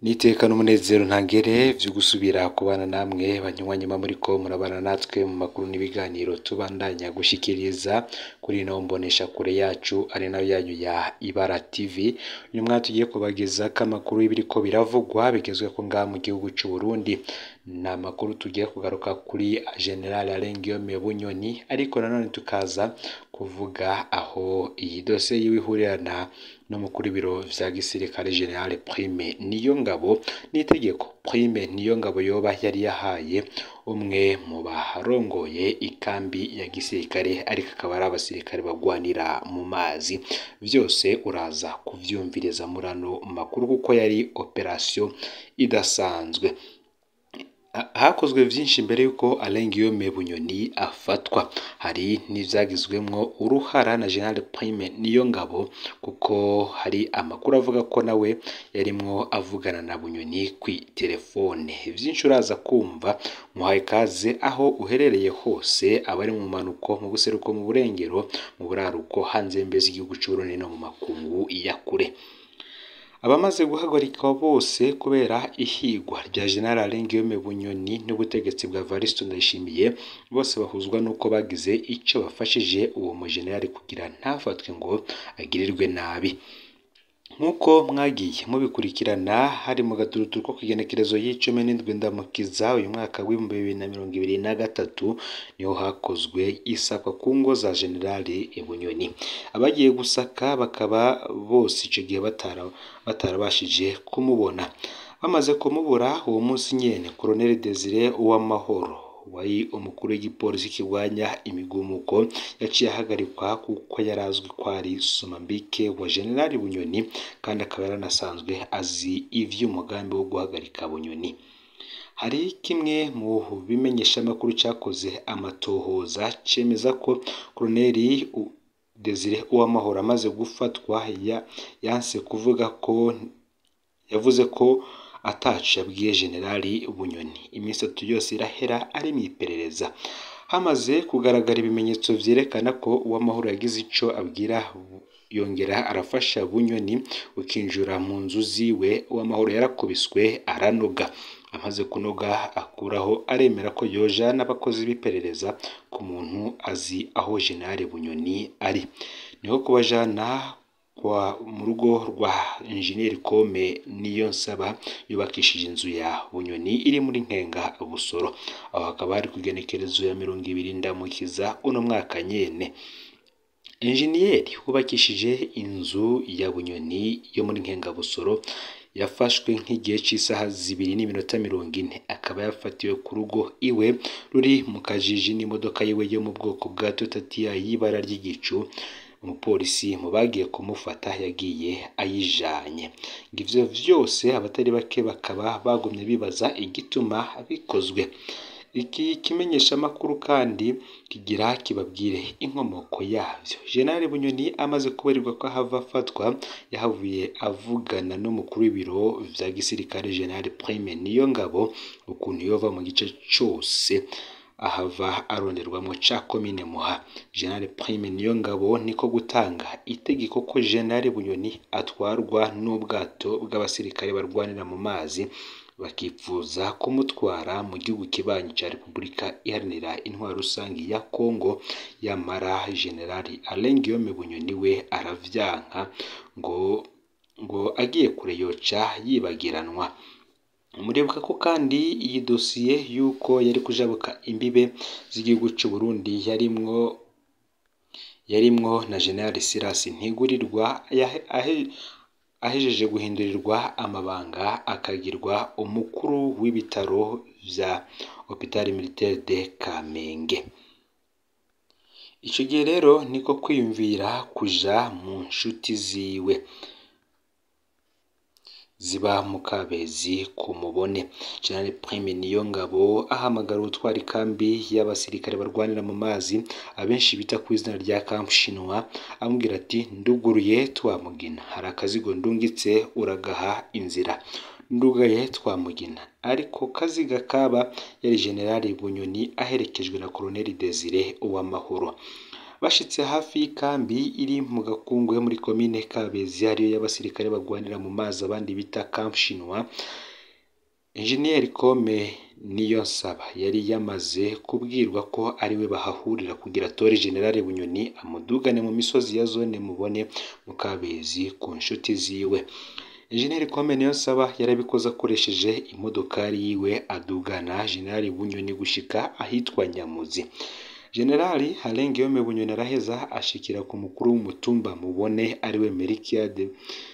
Niteka n'umunezero ntangere vyo gusubira kubana namwe banywanyi muriko murabana natwe mu makuru n'ibiganiro tubandanya gushikiriza kuri ino mboneshakure yacu ari nayo yanyu ya Ibara TV, uyu mwanya tugiye kubagezako amakuru y'ibiriko biravugwa bigezweko ngaha mu gihugu c'Uburundi, ni amakuru tugiye kugaruka kuri General Alain Guillaume Bunyoni ariko nanone tukaza kuvuga aho iyi dosiye yiwe ihurirana n'umukuru w'ibiro vya gisirikare General Prime Niyongabo n'itegeko Prime Niyongabo yoba yari yahaye umwe mu barongoye ikambi ya gisirikare ariko akaba ari abasirikare bagwanira mu mazi, vyose uraza kuvyumviriza muri ano makuru kuko yari operation idasanzwe. Hakozwe vyinshi mbere yuko Alain Guillaume Bunyoni afatwa, hari n'ivyagizwemwo uruhara na General Prime Niyongabo kuko hari amakuru avuga ko nawe yarimwo avugana na Bunyoni kw'iterefone, vyinshi uraza kumva muhaye ikaze aho uherereye hose abari mu manuko, mu buseruko, mu burengero, mu buraruko, hanze mbese igihugu c'Uburundi no mu makungu ya kure. Abamaze guhagarikwa bose kubera ihigwa rya General Alain Guillaume Bunyoni n'ubutegetsi bwa Evariste Ndayishimiye, bose bahuzwa nuko bagize ico bafashije uwo mu general kugira ntafatwe ngo agirirwe nabi. Nk'uko mwagiye mubikurikirana hari mu gaturutu ko kw'igenekerezo y'icumi n'indwi Ndamukiza uyu mwaka w'ibihumbi bibiri na mirongo ibiri na gatatu, niho hakozwe isakwa ku ngo za General Bunyoni. Abagiye gusaka bakaba bose ico gihe batarabashije kumubona. Bamaze kumubura uwo munsi nyene Colonel Desire Uwamahoro wari umukuru w'igipolisi kirwanya imigumuko yaciye ahagarikwa kuko yari azwi ko ari somambike wa General Bunyoni kandi akaba yaranasanzwe azi ivy'umugambi wo guhagarika Bunyoni. Hari kimwe mu bimenyeshamakuru cakoze amatohoza cemeza ko Colonel Desire Uwamahoro amaze gufatwa yanse kuvuga ko yavuze ko ataco yabwiye General Bunyoni. Imisi itatu yose irahera ari mw'iperereza. Hamaze kugaragara ibimenyetso vyerekana ko Uwamahoro yagize ico abwira yongera arafasha Bunyoni ukinjura mu nzu ziwe, Uwamahoro yarakubiswe aranoga. Amaze kunoga akuraho aremera ko yojana abakozi b'iperereza ku muntu azi aho General Bunyoni ari. Niho kubajana mu rugo rwa Engineer Kome Niyonsaba yubakishije inzu ya Bunyoni iri muri Nkenga Busoro. Aho hakaba hari kw'igenekerezo ya mirongo ibiri Ndamukiza uno mwaka nyene. Engineer wubakishije inzu ya Bunyoni yo muri Nkenga Busoro yafashwe nk'igihe c'isaha zibiri n'iminota mirongo ine, akaba yafatiwe ku rugo iwe ruri mu Kajiji n'imodoka yiwe yo mu bwoko bwa Toyota Tiayi y'ibara ry'igicu, umupolisi mu bagiye kumufata yagiye ayijanye. Ng'ivyo vyose abatari bake bakaba bagumye bibaza igituma bikozwe. Iki kimenyeshamakuru kandi kigira kibabwire inkomoko yavyo. General Bunyoni amaze kubarirwa ko ahava afatwa, yahavuye avugana n'umukuru w'ibiro vya gisirikare General Prime Niyongabo ukuntu yova mu gice cose ahava aronderwamwo ca komine Muha. General Prime Niyongabo niko gutanga itegeko ko General Bunyoni atwarwa n'ubwato bw'abasirikare barwanira mu mazi, bakipfuza kumutwara mu gihugu kibanyi ca Repubulika iharanira intwaro rusangi ya Congo, yamara General Alain Guillaume Bunyoni we aravyanka ngo ngo agiye kure yoca yibagiranwa. Muribuka ko kandi iyi dosiye yuko yari kujabuka imbibe z'igihugu c'Uburundi yarimwo yarimwo na General Silas Ntigurirwa ahejeje guhindurirwa amabanga akagirwa umukuru w'ibitaro vya Hopital Militaire de Kamenge. Ico gihe rero niko kwiyumvira kuja mu nshuti ziwe ziba mu Kabezi ku Mubone. General Prime Niyongabo ahamagara ubutwara ikambi y'abasirikare barwanira mu mazi, abenshi bita kw'izina rya Camp Chinois, amubwira ati nduguruye Twamugina, hari akazigo ndungitse uragaha inzira. Ndugaye Twamugina, ariko kaziga kaba yari General Bunyoni aherekejwe na Colonel Desire Uwamahoro. bashitse hafi y'ikambi iri mu gakungwe muri komine Kabezi ariyo y'abasirikare bagwanira mu mazi abandi bita Camp Chinois Engineer Kome Niyonsaba yari yamaze kubwirwa ko ariwe bahahurira kugira atore General Bunyoni amudugane mu misozi ya zone mubone mu Kabezi ku nshuti ziwe Engineer Kome Niyonsaba yarabikoze akoresheje imodokari yiwe adugana General Bunyoni gushika ahitwa Nyamuzi Generali Halengiyome Bunyoni araheza ashikira ku mukuru w'umutumba mubone ariwe Merikiade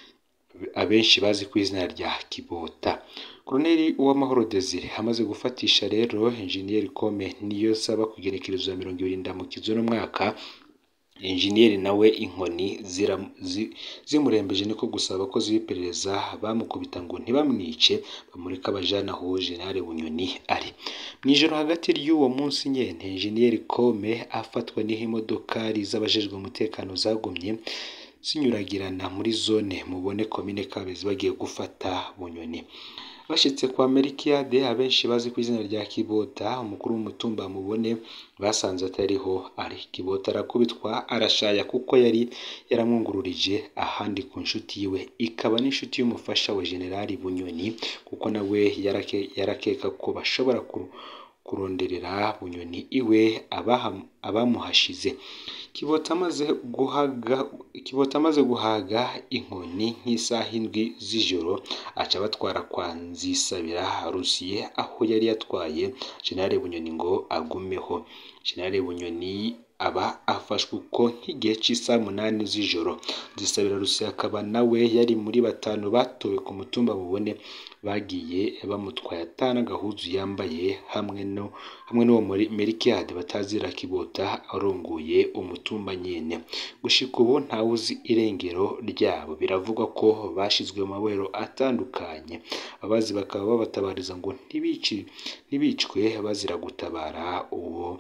abenshi bazi ku izina rya Kibota Koloneli Uwamahoro Desire amaze gufatisha rero Engineer Kome niyo saba kugerekereza ya mirongo ibiri ndamukizo n'umwaka Engineer nawe inkoni zira- zi- zimurembeje niko gusaba abakozi b'iperereza bamukubita ngo ntibamwice bamureka abajana aho General Bunyoni ari mu ijoro hagati ry'uwo munsi nyene Engineer Kome afatwa n'iho imodokari z'abajejwe umutekano zagumye zinyuragirana muri zone mubone komine Kabezi bagiye gufata Bunyoni bashitse kwa Merikiade abenshi bazi ku izina rya Kibota umukuru w'umutumba mubone basanze atariho ari Kibota arakubitwa arashaya kuko yari yaramwungururije ahandi ku nshuti yiwe ikaba n'inshuti y'umufasha wa Generali Bunyoni kuko nawe yarake, yarakeka ko bashobora ku- kuronderera Bunyoni iwe abaha- abamuhashize Kibota amaze guhaga Kibota amaze guhaga inkoni nk'isaha indwi z'ijoro aca abatwara kwa Nzisabira Rusiye aho yari yatwaye General Bunyoni ngo agumeho General Bunyoni aba afashwe uko nk'igihe cy'isaha munani z'ijoro Nzisabira Rusiye akaba nawe yari muri batanu batowe ku mutumba mubone bagiye bamutwaye atana agahuzu yambaye hamwe no hamwe n'uwo muri Merikiade batazira Kibota arongoye umutumba nyene gushika ubu ntawuzi irengero ryabo biravugwa ko bashizwe mu mabero atandukanye abazi bakaba babatabariza ngo ntibici ntibicwe bazira gutabara uwo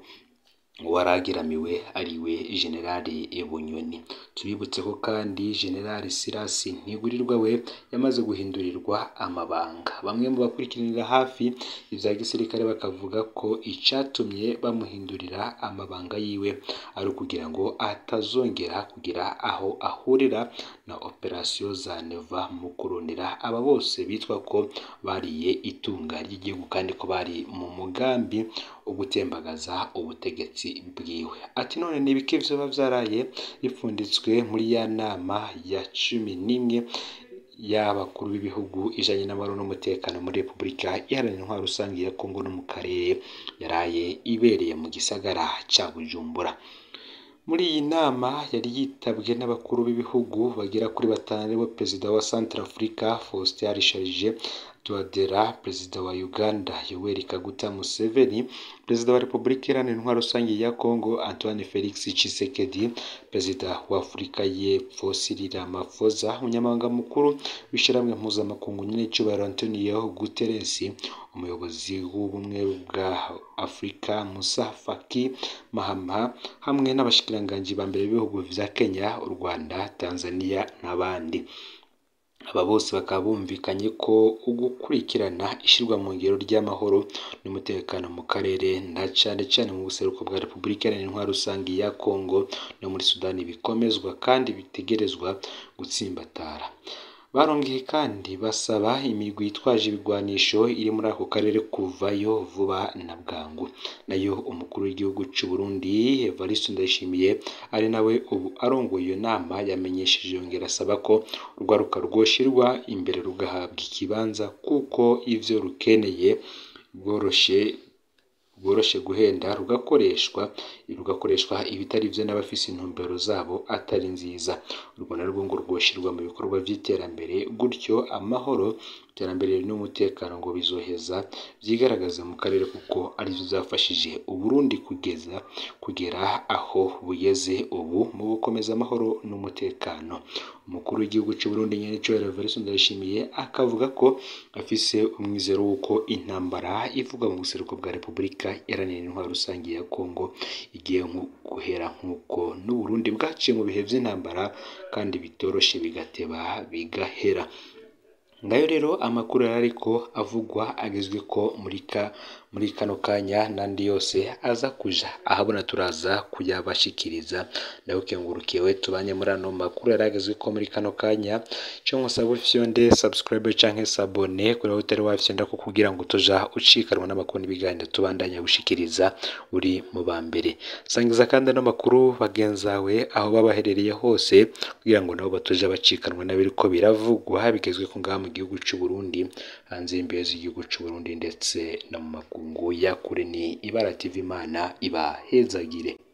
waragiramiwe ariwe Generali Bunyoni tubibutse ko kandi Generali Sirasi Ntigurirwa we yamaze guhindurirwa amabanga bamwe mu bakurikiranira hafi ibya gisirikare bakavuga ko icatumye bamuhindurira amabanga yiwe ari ukugira ngo atazongera kugira aho ahurira na operasiyo za Neva mu kurondera aba bose bitwa ko bariye itunga ry'igihugu kandi ko bari mu mugambi wo gutembagaza ubutegetsi bwiwe ati none ni ibiki vyoba vyaraye bipfunditswe muri ya nama ya cumi n'imwe y'abakuru b'ibihugu ijanye n'amahoro n'umutekano muri Repubulika Iharanira Intwaro Rusange ya Kongo no mu karere yaraye ibereye mu gisagara ca Bujumbura muri iyi nama yari yitabwe n'abakuru b'ibihugu bagera kuri batanu aribo perezida wa Centrafrica Faustin Archange Touadera perezida wa Uganda Yoweri Kaguta Museveni perezida wa Repubulika Iharanira Intwaro Rusange ya Kongo Antoine Felix Tshisekedi perezida wa Afurika y'Epfo Cyril Ramaphosa umunyamabanga mukuru w'ishyirahamwe mpuzamakungu nyir'icyubahiro Antonio Guterres umuyobozi w'ubumwe bwa Afurika Musa Faki Mahama hamwe n'abashikiranganji ba mbere b'ibihugu vya Kenya u Rwanda Tanzania n'abandi aba bose bakaba bumvikanye ko ugukurikirana ishyirwa mu ngiro ry'amahoro n'umutekano mu karere na cane cane mu buseruko bwa Repubulika Iharanira Intwaro Rusange ya Kongo no muri Sudani bikomezwa kandi bitegerezwa gutsimbatara barongeye kandi basaba imigwi yitwaje ibigwanisho iri muri ako karere kuvayo vuba na bwangu nayo umukuru w'igihugu c'u Burundi Evariste Ndayishimiye ari nawe ubu arongoye iyo nama yamenyesheje yongera asaba ko urwaruka rwoshirwa imbere rugahabwa ikibanza kuko ivyo rukeneye bworoshe bworoshe guhenda rugakoreshwa rugakoreshwa ibitari byo n'abafise intumbero zabo atari nziza urwo narwo ngo rwoshirwa mu bikorwa by'iterambere gutyo amahoro iterambere n'umutekano ngo bizoheza byigaragaza mu karere kuko arivyo byafashije Uburundi kugeza kugera aho bugeze ubu mu gukomeza amahoro n'umutekano umukuru w'igihugu cy'u Burundi Nyenicyo Evariste Ndayishimiye akavuga ko afise umwizero w'uko intambara ivugwa mu buseruko bwa Repubulika Iharanira Intwaro Rusange ya Kongo igiye guhera nk'uko n'u Burundi bwaciye mu bihe by'intambara kandi bitoroshe bigateba bigahera ngayo rero amakuru yari ariko avugwa agezwe ko muri ka muri kano kanya n'andi yose aza kuja ahabona turaza kuyabashikiriza nawe ukengurukiwe tubanye muri ano makuru yaragezwe ko muri kano kanya cyo nkusaba ufyonde subscribe canke sabone kuri utari wafyonda ko kugira ngo tuja ucikanwa n'amakuru n'ibiganiro tubandanya gushikiriza uri mu ba mbere sangiza kandi ano makuru bagenzawe aho baba baherereye hose kugira ngo nabo batuja bacikanwa n'abiriko biravugwa bigezwe ko ngaha mu gihugu c'u Burundi hanze y'imbibe z'igihugu c'u Burundi ndetse no mu makungu ya kure ni Ibara TV Imana ibahezagire